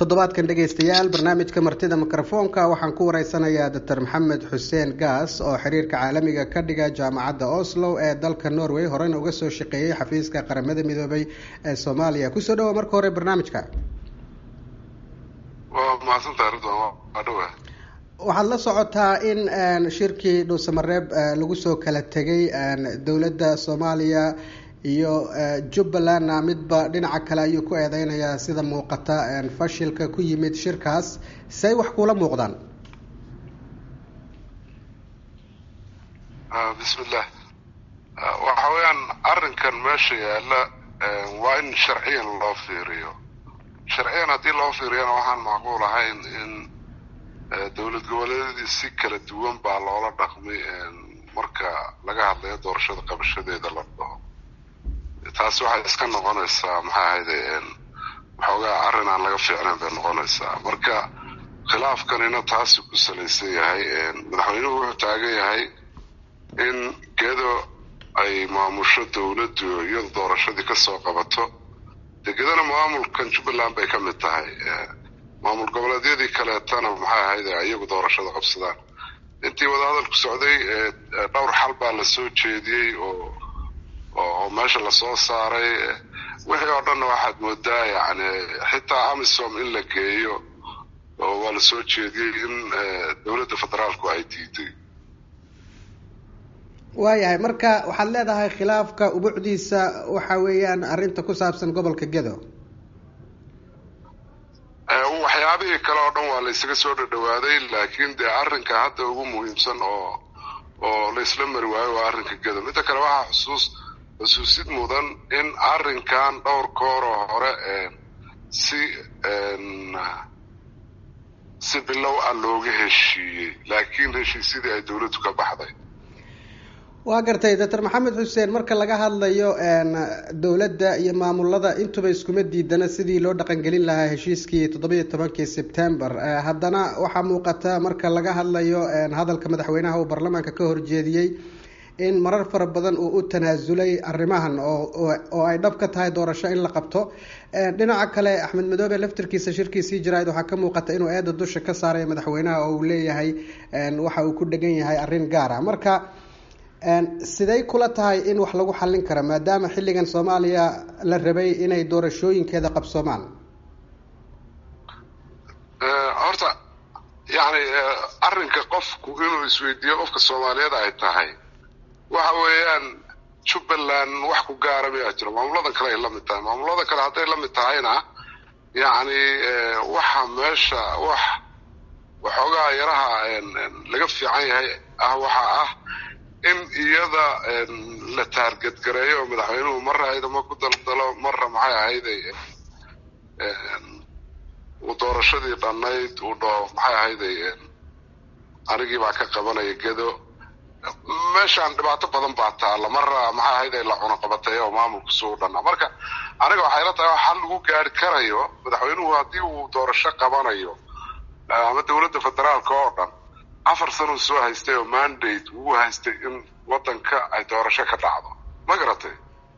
toddobaadkan dhegaystayaal barnaamijka martida mikrofoonka waxaan ku wareysanayaa doctor maxamed xuseen gaas oo xiriirka caalamiga ka dhiga jaamacadda oslo ee dalka norway horena uga soo shaqeeyey xafiiska qaramada midoobay ee soomaaliya kusoo dhawa marka hore barnaamijka waa mahadsantahay ridwan waa dhawa waxaad la socotaa in shirkii dhuusamareeb lagu soo kala tegay dowladda soomaaliya iyo jubbalandna midba dhinaca kale ayuu ku eedeynayaa sida muuqata fashilka ku yimid shirkaas say wax kuula muuqdaan bismillah waxa weeyaan arrinkan meesha yaalla waa in sharciyan loo fiiriyo sharciyan haddii loo fiiriyana waxaan macquul ahayn in dowlad goboleedyadii si kala duwan baa loola dhaqmay marka laga hadlayo doorashada qabashadeeda la dhaho taasi waxay iska noqonaysaa maxay ahayde waxoogaa arrin aan laga fiicnayn bay noqonaysaa marka khilaafkanina taasi ku salaysan yahay madaxweynuhu wuxuu taagan yahay in gedo ay maamusho dowladdu iyado doorashadii kasoo qabato dee gedona maamulkan jubbaland bay ka mid tahay maamul goboleedyadii kaleetana maxay ahayde iyagu doorashada qabsadaan intii wadahadalku socday dhowr xal baa la soo jeediyey oo oo meesha lasoo saaray wixii oo dhanna waxaad moodaa yani xitaa amisom in la geeyo oo waa la soo jeediyey in dowladda federaalku ay diiday waayahay marka waxaad leedahay khilaafka ubucdiisa waxa weeyaan arrinta ku saabsan gobolka gedo waxyaabihii kale oo dhan waa la ysaga soo dhadhawaaday laakiin dee arrinka hadda ugu muhiimsan oo oo la isla mari waayo waa arrinka gedo midda kale waxaa xusuus xusuusid mudan in arrinkan dhowr kooroo hore si si bilow ah looga heshiiyey laakiin heshiisyadii ay dowladdu ka baxday waa gartay doctor maxamed xuseen marka laga hadlayo dowladda iyo maamulada intuba iskuma diidana sidii loo dhaqangelin lahaa heshiiskii toddobiiyo tobankii sebtember haddana waxaa muuqata marka laga hadlayo hadalka madaxweynaha uu baarlamaanka ka horjeediyey in marar fara badan uu u tanaasulay arrimahan oo ay dhab ka tahay doorasho in la qabto dhinaca kale axmed madoobe laftirkiisa shirkiisii jaraa'id waxaa ka muuqata inuu eeda dusha ka saaray madaxweynaha oo uu leeyahay waxa uu ku dhegan yahay arrin gaar ah marka siday kula tahay in wax lagu xallin karo maadaama xilligan soomaaliya la rabay inay doorashooyinkeeda qabsoomaan horta yani arrinka qofku inuu isweydiiyo qofka soomaaliyeed ay tahay waxa weeyaan jubbaland wax ku gaara miyaa jiro maamuladan kale ay la mid tahay maamulada kale hadday la mid tahayna yacni waxa meesha wax waxoogaa yaraha laga fiican yahay ah waxa ah in iyada la taargetgareeyo oo madaxweynuhu marra ciidamo ku daldalo marra maxay ahayde uu doorashadii dhannayd uu dhaho maxay ahayde anigii baa ka qabanaya gedo meeshaan dhibaato badan baa taalla marra maxay ahayde la cunaqabatay oo maamulku suu dhannaa marka aniga waxay la tahay xal lagu gaari karayo madaxweynuhu haddii uu doorasho qabanayo ama dowladda federaalka oo dhan afar sano soo haystay oo mandate ugu haystay in wadanka ay doorasho ka dhacdo ma garatay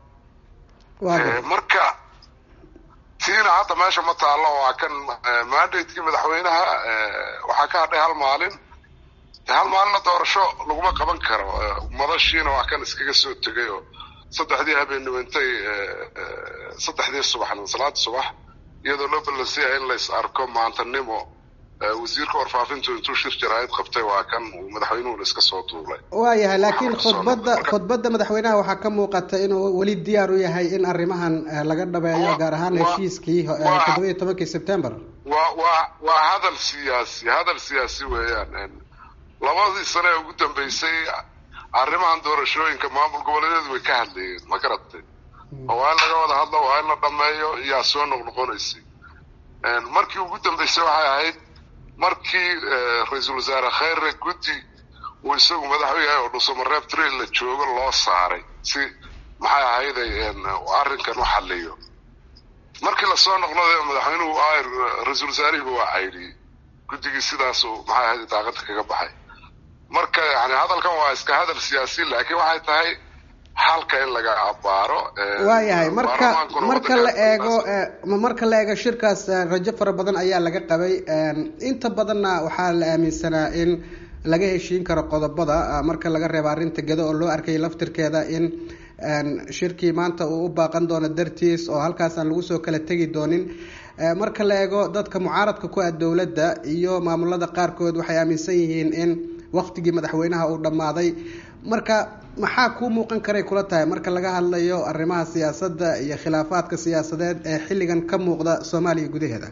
marka tiina hadda meesha ma taallo waa kan mandatekii madaxweynaha waxaa ka hadhay hal maalin hal maalinna doorasho laguma qaban karo madashiina waa kan iskaga soo tegay oo saddexdii habeenimo intay saddexdii subaxnimo salaada subax iyadoo loo ballansiyaya in lays arko maantanimo wasiirka warfaafintu intuu shir jaraa'id qabtay waa kan uu madaxweynuhuna iska soo duulay waayahay laakiin khudbadda khudbadda madaxweynaha waxaa ka muuqata inuu weli diyaar u yahay in arrimahan laga dhabeeyo gaar ahaan heshiiskii toddoba iyo tobankii september waa waa waa hadal siyaasi hadal siyaasi weeyaan labadii sane ee ugu dambeysay arrimahan doorashooyinka maamul goboleedyadu way ka hadlayeen ma garatay oo waa in laga wada hadlo waa in la dhameeyo yaa soo noqnoqonaysay markii ugu dambeysay waxay ahayd markii ra-iisul wasaare khayre guddi uu isagu madax u yahay oo dhuusamareeb trail la joogo loo saaray si maxay ahayday arrinkan u xaliyo markii lasoo noqnoday madaxweynuhu ra-iisul wasaarihiiba waa caydhiyey guddigii sidaasuu maxay ahayd daaqada kaga baxay marka yani hadalkan waa iska hadal siyaasi laakiin waxay tahay xalka in laga abaaro waayahay marka marka la eego marka la eego shirkaas rajo fara badan ayaa laga qabay inta badanna waxaa la aaminsanaa in laga heshiin karo qodobada marka laga reebo arrinta gedo oo loo arkay laftirkeeda in shirkii maanta uu u baaqan doono dartiis oo halkaas aan lagu soo kala tegi doonin marka la eego dadka mucaaradka ku ah dowladda iyo maamulada qaarkood waxay aaminsan yihiin in waktigii madaxweynaha uu dhammaaday marka maxaa kuu muuqan karay kula tahay marka laga hadlayo arrimaha siyaasadda iyo khilaafaadka siyaasadeed ee xilligan ka muuqda soomaaliya gudaheeda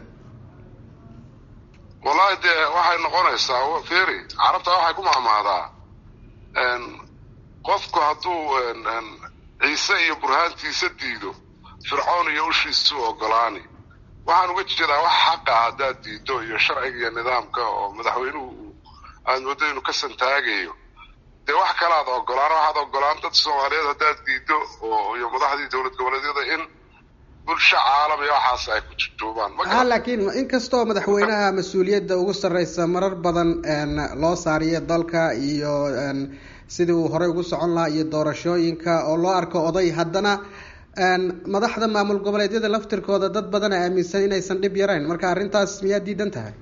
wallahi dee waxay noqonaysaa feri carabta waxay ku mahmahdaa qofku hadduu ciise iyo burhaantiisa diido fircoon iyo ushiisu ogolaani waxaan uga jeedaa wax xaqa haddaad diido iyo sharciga iyo nidaamka oo madaxweynuhu aad moodo inuu ka santaagayo dee wax kale aad ogolaan waxaad ogolaan dad soomaaliyeed haddaad diido oo iyo madaxdii dowlad goboleedyada in bulsho caalam iyo waxaas ay ku jujuubaan ha laakiin inkastoo madaxweynaha mas-uuliyadda ugu sarreysa marar badan loo saariyo dalka iyo sidii uu horey ugu socon lahaa iyo doorashooyinka oo loo arko oday haddana madaxda maamul goboleedyada laftirkooda dad badana aaminsan inaysan dhib yarayn marka arrintaas miyaa diidan tahay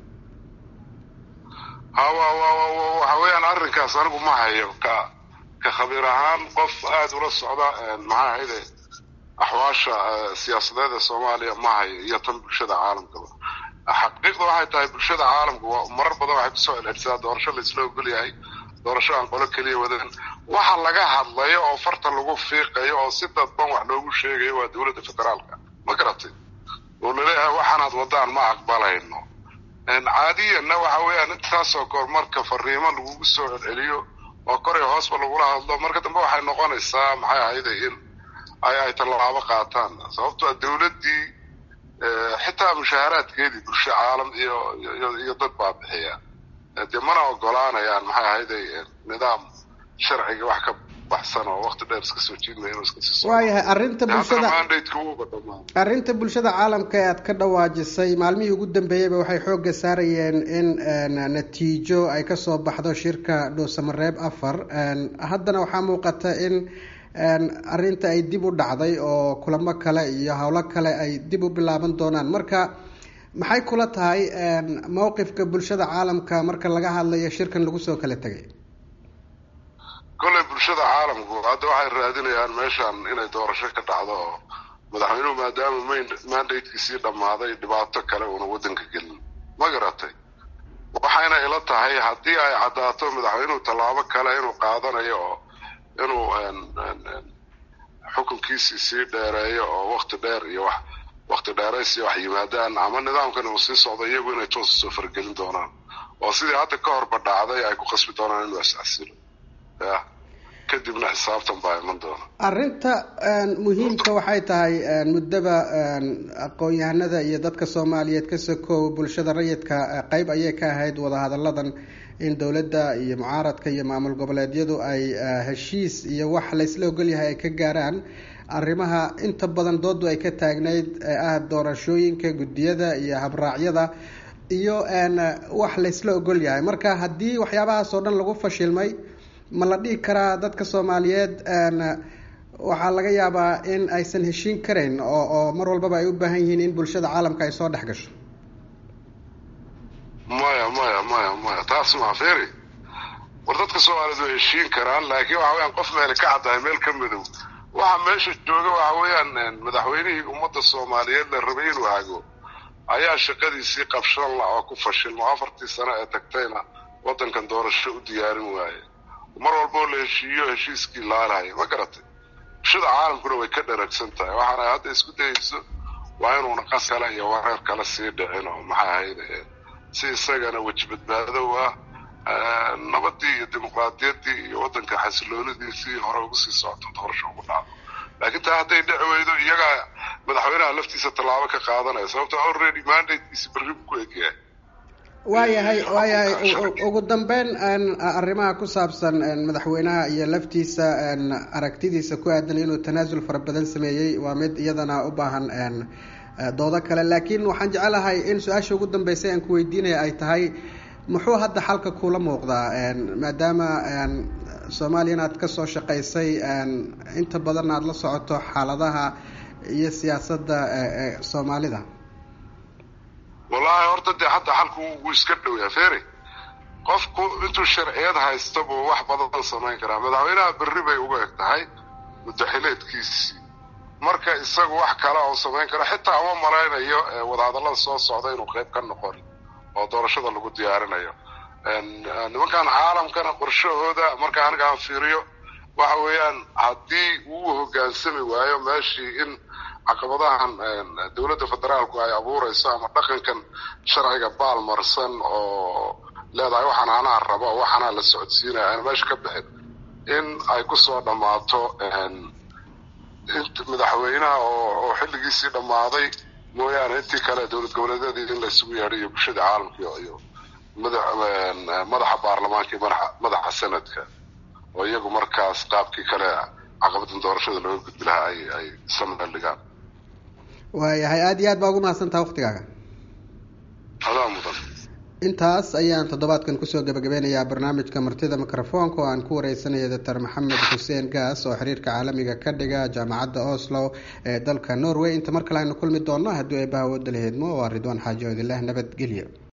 hawa waxa weeyaan arrinkaas anigu ma hayo ka ka khabiir ahaan qof aada ula socda maxaa ahayde axwaasha siyaasadeed ee soomaaliya ma hayo iyo tan bulshada caalamkaba xaqiiqda waxay tahay bulshada caalamku marar badan waxay kusoo celcelisaa doorasho laisla ogol yahay doorasho aan qolo keliya wadan waxa laga hadlayo oo farta lagu fiiqayo oo si dadban wax loogu sheegayo waa dowladda federaalka ma garatay oo laleeyahay waxaanaad wadaan ma aqbalayno caadiyanna waxa weeyaan intaasoo koor marka fariimo lagugu soo celceliyo oo koray hoosba lagula hadlo marka dambe waxay noqonaysaa maxay ahayde in ay ay tallaabo qaataan sababto a dowladdii xitaa mushaaharaadkeedii bulsho caalam iyo iyo dad baa bixiya dee mana ogolaanayaan maxay ahayde nidaam sharciga wax ka baxsan oo waqti dheer iska soo jiidmaya inuu iska sii waayahay arrinta bulshada arrinta bulshada caalamka ee aad ka dhawaajisay maalmihii ugu dambeeyeyba waxay xoogga saarayeen in natiijo ay kasoo baxdo shirka dhuusamareeb afar haddana waxaa muuqata in arrinta ay dib u dhacday oo kulamo kale iyo howlo kale ay dib u bilaaban doonaan marka maxay kula tahay mowqifka bulshada caalamka marka laga hadlayo shirkan lagu soo kala tegay kolley bulshada caalamku hadda waxay raadinayaan meeshan inay doorasho ka dhacdo oo madaxweynuhu maadaama mandatekiisii dhammaaday dhibaato kale uuna waddanka gelin ma garatay waxayna ila tahay haddii ay caddaato madaxweynuhu tallaabo kale inuu qaadanayo oo inuu xukunkiisii sii dheereeyo oo wakti dheer iyo wax wakti dheeraysi wax yimaadaan ama nidaamkan uu sii socdo iyagu inay toosa soo fargelin doonaan oo sidii hadda ka horba dhacday ay ku qasbi doonaan inuu is-casilo ya kadibna xisaabtan baa iman doona arrinta muhiimka waxay tahay muddaba aqoon-yahanada iyo dadka soomaaliyeed ka sokow bulshada rayidka qeyb ayay ka ahayd wadahadalladan in dowladda iyo mucaaradka iyo maamul goboleedyadu ay heshiis iyo wax laysla ogolyahay ay ka gaaraan arrimaha inta badan doodu ay ka taagnayd ee ah doorashooyinka guddiyada iyo habraacyada iyo wax laysla ogol yahay marka haddii waxyaabahaas oo dhan lagu fashilmay ma la dhihi karaa dadka soomaaliyeed waxaa laga yaabaa in aysan heshiin karayn oo oo mar walbaba ay u baahan yihiin in bulshada caalamka ay soo dhex gasho maya maya maya maya taas maa feri war dadka soomaaliyeed way heshiin karaan laakiin waxa weyaan qof meele ka caddahay meel ka madow waxa meesha jooga waxa weeyaan madaxweynihii ummadda soomaaliyeed la rabay inuu hago ayaa shaqadiisii qabshan la oo ku fashilmo afartii sano ee tagtayna waddankan doorasho u diyaarin waaye mar walboo la heshiiyo heshiiskii laalahay ma garatay bulshada caalamkuna way ka dharagsan tahay waxaana hadda isku dayayso waa inuuna qas kale iyo wareer kale sii dhicin oo maxaa ahayde si isagana weji badbaadow ah nabadii iyo dimuqraadiyaddii iyo waddanka xasiloonidiisii hore ugu sii socoto doorasho ugu dhacdo laakiin taa hadday dhici weydo iyagaa madaxweynaha laftiisa tallaabo ka qaadanaya sababto already mandatekiisi berri buu ku egyahay waayahay waayahay ugu dambeyn arrimaha ku saabsan madaxweynaha iyo laftiisa aragtidiisa ku aadan inuu tanaasul fara badan sameeyey waa mid iyadana u baahan doodo kale laakiin waxaan jecelahay in su-aasha ugu dambeysay aan ku weydiinaya ay tahay muxuu hadda xalka kula muuqdaa maadaama soomaaliyana aad kasoo shaqaysay inta badanna aada la socoto xaaladaha iyo siyaasadda soomaalida wallahi horta dee hadda xalku wuu iska dhowyaa feri qofku intuu sharciyad haysta buu wax badan samayn karaa madaxweynaha berri bay uga eg tahay mudaxileedkiisii marka isagu wax kale oo samayn karo xitaa uma malaynayo wadahadallada soo socda inuu qayb ka noqon oo doorashada lagu diyaarinayo nimankan caalamkana qorshahooda marka aniga aan fiiriyo waxa weeyaan haddii uu hoggaansami waayo meeshii in caqabadahan dowladda federaalku ay abuurayso ama dhaqankan sharciga baalmarsan oo leedahay waxaan anaa rabo waxaanaa la socodsiinaya aan meesha ka bixin in ay kusoo dhammaato madaxweynaha oo xilligiisii dhammaaday mooyaane intii kale dowlad goboleedyadii in laysugu yeedhay iyo bulshada caalamka iyo madaxa baarlamaanka iyo madaxa sanadka oo iyagu markaas qaabkii kale caqabadan doorashada looga gudbi lahaa ay ay sameel dhigaan waayahay aada iyo aad baa ugu mahadsantaha waktigaaga adaa mudan intaas ayaan toddobaadkan kusoo gabagabeynayaa barnaamijka martida mikrofoonka oo aan ku wareysanaya doctor maxamed xuseen gaas oo xiriirka caalamiga ka dhiga jaamacadda oslo ee dalka norway inta mar kale aynu kulmi doonno haddii ay bahawooda laheedmo waa ridwaan xaaji oodilah nabadgelyo